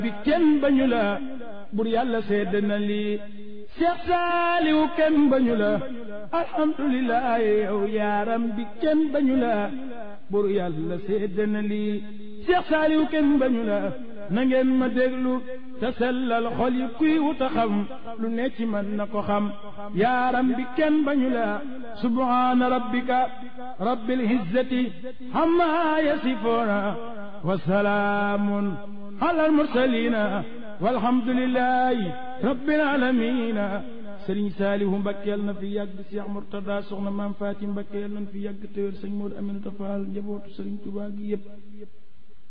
bi kenn bañu la bur yàlla sedd na lii Seex Saaliw kenn bañu la alhamdulilah yow yaaram bi kenn bañu la bur yàlla sedd na lii Seex Saaliw kenn bañu la na ngeen ma déglu te sellal xol yi kuy wuta xam lu ne ci man na ko xam yaaram bi kenn bañu la subhaana rabbika rabbil izzati amma yasifuuna wa salaamun ala almursalina walhamdulillahi rabbil alamina sëriñ saalihu mbakke yal na fi yàgg Cheikh Murtada soxna maam Faati mbakke yal na fi yàgg téwér sëñ Moodu Aminata Faal njabootu sëriñ Tuubaa gi yépp